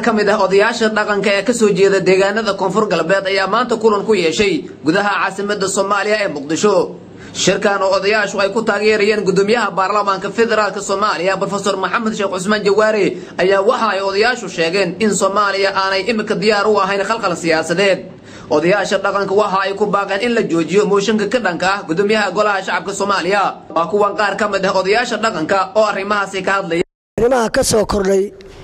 ka mid ah odayaasha dhaqanka ee kasoo jeeda deegaanada koonfur galbeed ayaa maanta kulan ku yeeshay gudaha caasimada soomaaliya ee muqdisho shirkan oo odayaashu ay ku taageerayeen gudoomiyaha baarlamaanka federaalk soomaaliya brofesor maxamed sheekh cusmaan jawaare ayaa waxa ay odayaashu sheegeen in soomaaliya aanay imika diyaar u ahayn khalkhal siyaasadeed odayaasha dhaqanka waxa ay ku baaqeen in la joojiyo mooshinka ka dhanka ah gudoomiyaha golaha shacabka soomaaliya waa kuwan qaar ka mid ah odayaasha dhaqanka oo arrimahaasi ka hadlaya arrimaha ka soo kordhay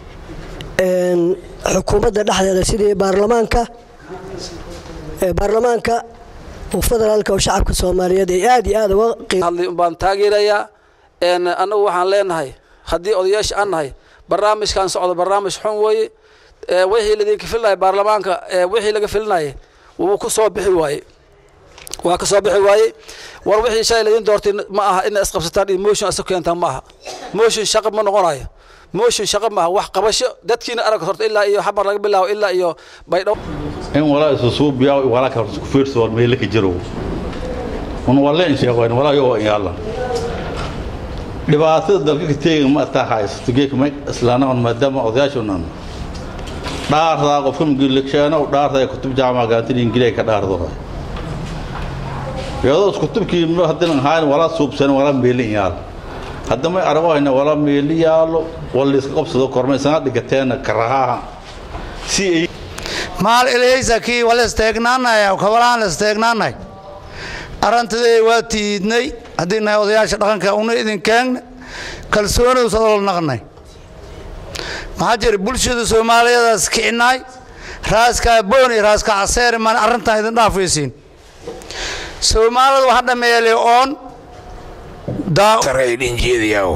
xukuumadda dhexdeeda sidii baarlamaanka baarlamaanka federaalka oo shacabka soomaaliyeed ay aad iyo aad uga baan taageerayaa annagu waxaan leenahay haddii odayaasha aan nahay barnaamijkan socdo barnaamij xun weeye wixii ladinka filinahay baarlamaanka wixii laga filinayay wuu ku soo bixi waaye waa ka soo bixi waaye war wixii shalay ladin doortay ma aha ina isqabsataan iyo motion isa keentaan ma aha motion shaqo ma noqonayo motion shaqo maaha wax qabasho dadkiina arag horta ilaa iyo xabar laga bilaabo ilaa iyo baydhabo in walaa isu suubiya walaa ka isku fiirso wal meelo ka jiro un wala in sheego in walaa yoo yaala dhibaatada dalka ka teegin ma taa haysto geek ma islaana maadaama odayaashunan dhaartaa qofka mugiliksheeno dhaartaa kutub jaamaca gaantin ingilay ka dhaardo iyadoo kutubkii haddan hayn walaa suubsan walaa meelin yaal haddama arago hayna walaa meeli yaalo wala iska qabsado kormaysana dhigateena karahaha si ay maal ilahaysa kii wala isteegnaanaya kawalaan la isteegnaanay arantadee waa tiidnay haddii nahay odayaasha dhaqanka una idin keegna kalsoonidu sadol naqnay maxaa jira bulshada soomaaliyeedaas kicinaay raaskaa booni raaska caseer maan arrintan idin dhaafaysiin soomaalida waxa dhameeyay oon sareydhin jeedayaw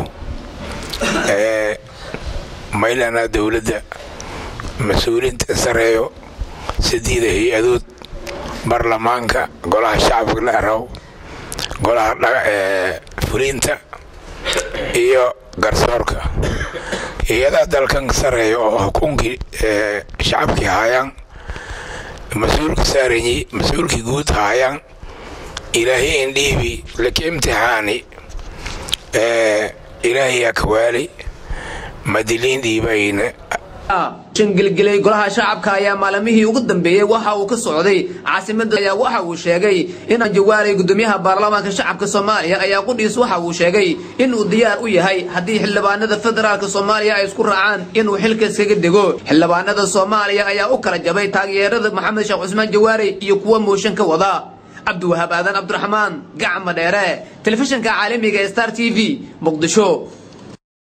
maylana dowladda mas-uuliinta sareeyo sideeda hay-adood baarlamaanka golaha shacabka la araw golaha fuliinta iyo garsoorka hay-adaha dalkan sareeya oo xukunkii shacabkii haayaan mas-uulka saaranyi mas-uulkii guud haayaan ilaahay indhiibi laka imtixaani ilaahayaa kawaali madiliin dhiibayna shangilgilay golaha shacabka ayaa maalimihii ugu dambeeyey waxa uu ka socday caasimada ayaa waxa uu sheegay in jawaalay gudoomiyaha baarlamaanka shacabka soomaaliya ayaa qudhiis waxa uu sheegay inuu diyaar u yahay haddii xildhibaanada federaalk soomaaliya ay isku raacaan inuu xilka iskaga dego xildhibaanada soomaaliya ayaa u kala jabay taageerada maxamed sheekh cusmaan jawaare iyo kuwa mooshin ka wada cabdiwahaab aadan cabdiraxmaan gacma dheere telefishinka caalamiga ee star t v muqdisho